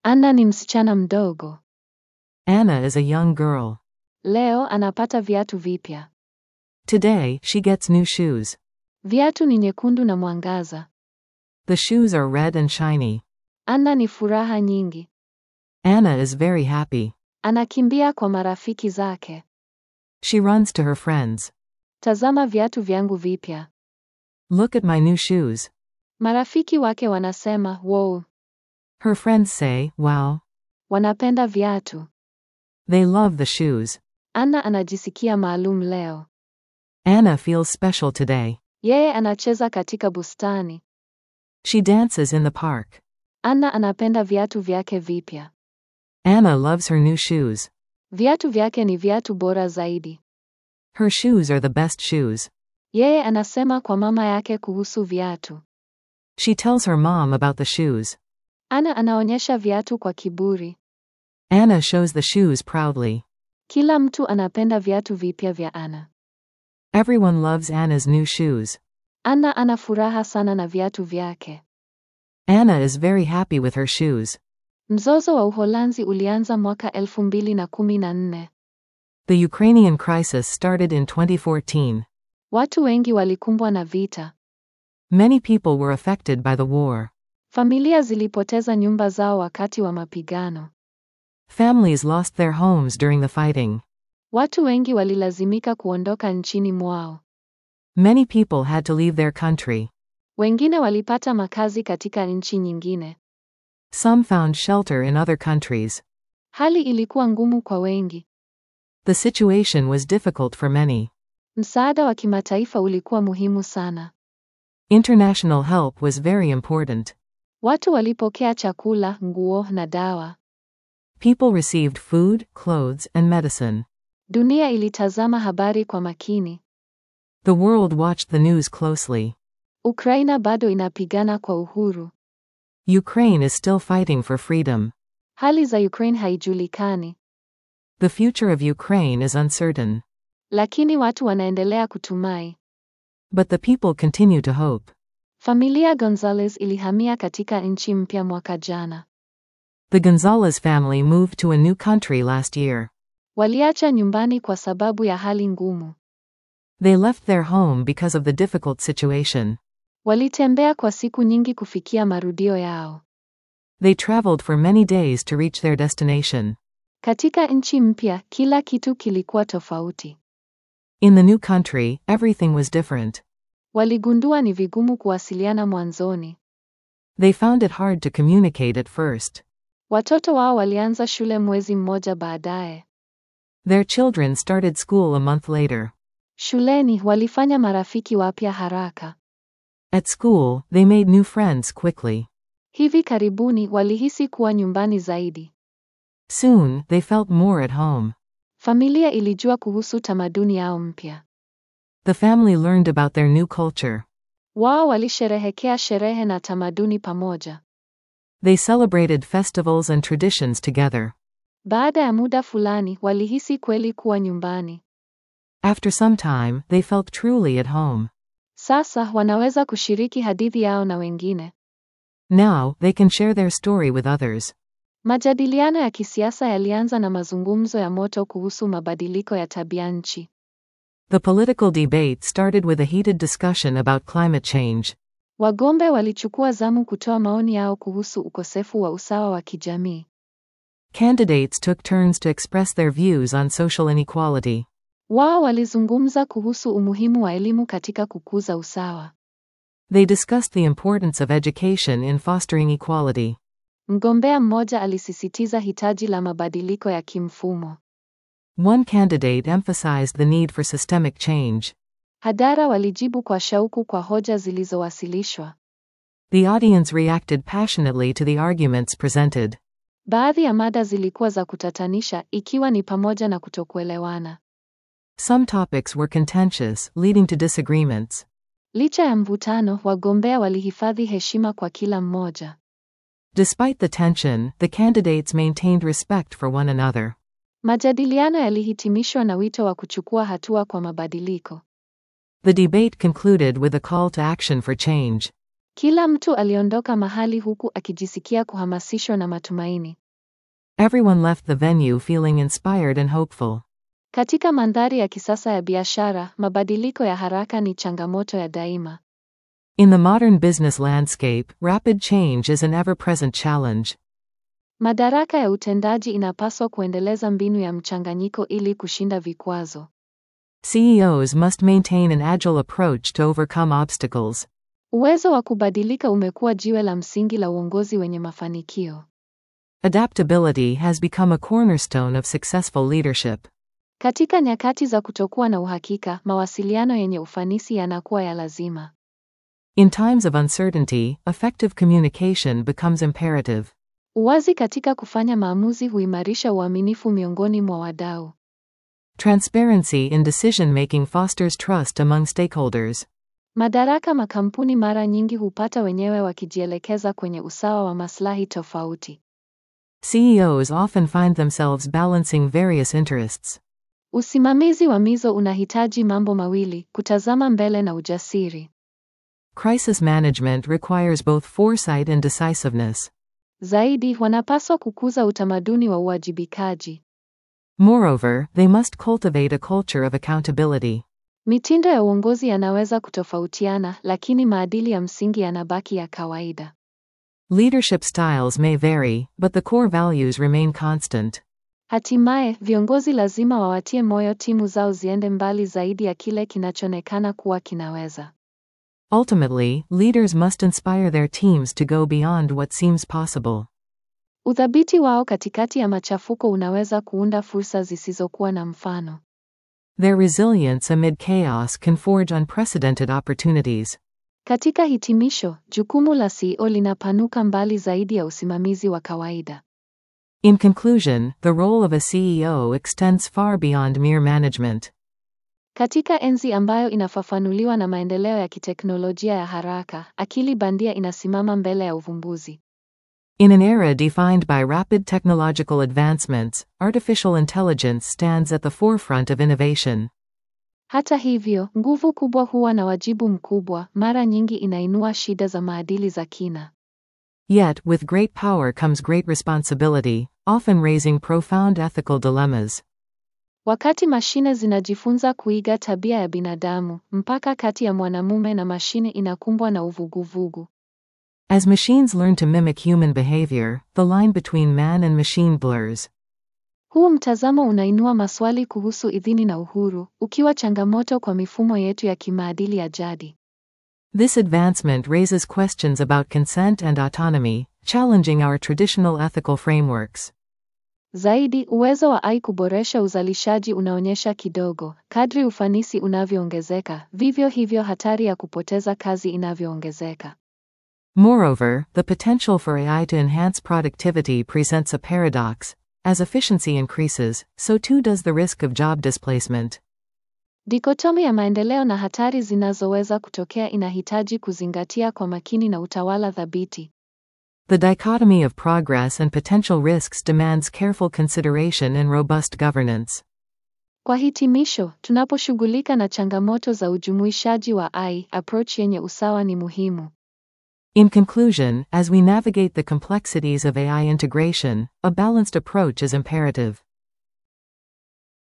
Anna ni msichana mdogo. Anna is a young girl. Leo anapata viatu vipya. Today, she gets new shoes. Viatu ni nyekundu na mwangaza. The shoes are red and shiny. Anna ni furaha nyingi. Anna is very happy. Anakimbia kwa marafiki zake. She runs to her friends. Tazama viatu vyangu vipya. Look at my new shoes. Marafiki wake wanasema, wow, Her friends say, wow. wanapenda viatu. They love the shoes. Anna anajisikia maalum leo. Anna feels special today. Yeye anacheza katika bustani. She dances in the park. Anna anapenda viatu vyake vipya. Anna loves her new shoes. Viatu vyake ni viatu bora zaidi. Her shoes are the best shoes. Yeye anasema kwa mama yake kuhusu viatu. She tells her mom about the shoes. Anna anaonyesha viatu kwa kiburi. Anna shows the shoes proudly. Kila mtu anapenda viatu vipya vya Anna. Everyone loves Anna's new shoes. Anna ana furaha sana na viatu vyake. Anna is very happy with her shoes. Mzozo wa Uholanzi ulianza mwaka 2014. The Ukrainian crisis started in 2014. Watu wengi walikumbwa na vita. Many people were affected by the war. Familia zilipoteza nyumba zao wakati wa mapigano. Families lost their homes during the fighting. Watu wengi walilazimika kuondoka nchini mwao. Many people had to leave their country. Wengine walipata makazi katika nchi nyingine. Some found shelter in other countries. Hali ilikuwa ngumu kwa wengi. The situation was difficult for many. Msaada wa kimataifa ulikuwa muhimu sana. International help was very important. Watu walipokea chakula, nguo na dawa. People received food, clothes, and medicine. Dunia ilitazama habari kwa makini. The world watched the news closely. Ukraina bado inapigana kwa uhuru. Ukraine is still fighting for freedom. Hali za Ukraine haijulikani, The future of Ukraine is uncertain. lakini watu wanaendelea kutumai. But the people continue to hope. Familia Gonzalez ilihamia katika nchi mpya mwaka jana. The Gonzalez family moved to a new country last year. Waliacha nyumbani kwa sababu ya hali ngumu. They left their home because of the difficult situation. Walitembea kwa siku nyingi kufikia marudio yao. They traveled for many days to reach their destination. Katika nchi mpya, kila kitu kilikuwa tofauti. In the new country, everything was different. Waligundua ni vigumu kuwasiliana mwanzoni. They found it hard to communicate at first. Watoto wao walianza shule mwezi mmoja baadaye. Their children started school a month later. Shuleni walifanya marafiki wapya haraka. At school, they made new friends quickly. Hivi karibuni walihisi kuwa nyumbani zaidi. Soon, they felt more at home. Familia ilijua kuhusu tamaduni yao mpya. The family learned about their new culture. Wao walisherehekea sherehe na tamaduni pamoja. They celebrated festivals and traditions together. Baada ya muda fulani, walihisi kweli kuwa nyumbani. After some time, they felt truly at home. Sasa wanaweza kushiriki hadithi yao na wengine. Now, they can share their story with others. Majadiliano ya kisiasa yalianza na mazungumzo ya moto kuhusu mabadiliko ya tabia nchi. The political debate started with a heated discussion about climate change. Wagombe walichukua zamu kutoa maoni yao kuhusu ukosefu wa usawa wa kijamii. Candidates took turns to express their views on social inequality. Wao walizungumza kuhusu umuhimu wa elimu katika kukuza usawa. They discussed the importance of education in fostering equality. Mgombea mmoja alisisitiza hitaji la mabadiliko ya kimfumo. One candidate emphasized the need for systemic change. Hadhara walijibu kwa shauku kwa hoja zilizowasilishwa. The audience reacted passionately to the arguments presented. Baadhi ya mada zilikuwa za kutatanisha, ikiwa ni pamoja na kutokuelewana. Some topics were contentious, leading to disagreements. Licha ya mvutano, wagombea walihifadhi heshima kwa kila mmoja. Despite the tension, the candidates maintained respect for one another. Majadiliano yalihitimishwa na wito wa kuchukua hatua kwa mabadiliko. The debate concluded with a call to action for change. Kila mtu aliondoka mahali huku akijisikia kuhamasishwa na matumaini. Everyone left the venue feeling inspired and hopeful. Katika mandhari ya kisasa ya biashara, mabadiliko ya haraka ni changamoto ya daima. In the modern business landscape, rapid change is an ever present challenge. Madaraka ya utendaji inapaswa kuendeleza mbinu ya mchanganyiko ili kushinda vikwazo. CEOs must maintain an agile approach to overcome obstacles. Uwezo wa kubadilika umekuwa jiwe la msingi la uongozi wenye mafanikio. Adaptability has become a cornerstone of successful leadership. Katika nyakati za kutokuwa na uhakika, mawasiliano yenye ufanisi yanakuwa ya lazima. In times of uncertainty, effective communication becomes imperative. Uwazi katika kufanya maamuzi huimarisha uaminifu miongoni mwa wadau. Transparency in decision making fosters trust among stakeholders. Madaraka makampuni mara nyingi hupata wenyewe wakijielekeza kwenye usawa wa maslahi tofauti. CEOs often find themselves balancing various interests. Usimamizi wa mizo unahitaji mambo mawili: kutazama mbele na ujasiri. Crisis management requires both foresight and decisiveness. Zaidi, wanapaswa kukuza utamaduni wa uwajibikaji. Moreover, they must cultivate a culture of accountability. Mitindo ya uongozi yanaweza kutofautiana, lakini maadili ya msingi yanabaki ya kawaida. Leadership styles may vary, but the core values remain constant. Hatimaye, viongozi lazima wawatie moyo timu zao ziende mbali zaidi ya kile kinachoonekana kuwa kinaweza. Ultimately, leaders must inspire their teams to go beyond what seems possible. Uthabiti wao katikati ya machafuko unaweza kuunda fursa zisizokuwa na mfano. Their resilience amid chaos can forge unprecedented opportunities. Katika hitimisho, jukumu la CEO linapanuka mbali zaidi ya usimamizi wa kawaida. In conclusion, the role of a CEO extends far beyond mere management. Katika enzi ambayo inafafanuliwa na maendeleo ya kiteknolojia ya haraka, akili bandia inasimama mbele ya uvumbuzi. In an era defined by rapid technological advancements, artificial intelligence stands at the forefront of innovation. Hata hivyo, nguvu kubwa huwa na wajibu mkubwa, mara nyingi inainua shida za maadili za kina. Yet, with great power comes great responsibility, often raising profound ethical dilemmas. Wakati mashine zinajifunza kuiga tabia ya binadamu, mpaka kati ya mwanamume na mashine inakumbwa na uvuguvugu. As machines learn to mimic human behavior, the line between man and machine blurs. Huu mtazamo unainua maswali kuhusu idhini na uhuru, ukiwa changamoto kwa mifumo yetu ya kimaadili ya jadi. This advancement raises questions about consent and autonomy, challenging our traditional ethical frameworks. Zaidi, uwezo wa AI kuboresha uzalishaji unaonyesha kidogo, kadri ufanisi unavyoongezeka, vivyo hivyo hatari ya kupoteza kazi inavyoongezeka. Moreover, the potential for AI to enhance productivity presents a paradox. As efficiency increases, so too does the risk of job displacement. Dikotomi ya maendeleo na hatari zinazoweza kutokea inahitaji kuzingatia kwa makini na utawala thabiti. The dichotomy of progress and potential risks demands careful consideration and robust governance. Kwa hitimisho, tunaposhughulika na changamoto za ujumuishaji wa AI, approach yenye usawa ni muhimu. In conclusion, as we navigate the complexities of AI integration, a balanced approach is imperative.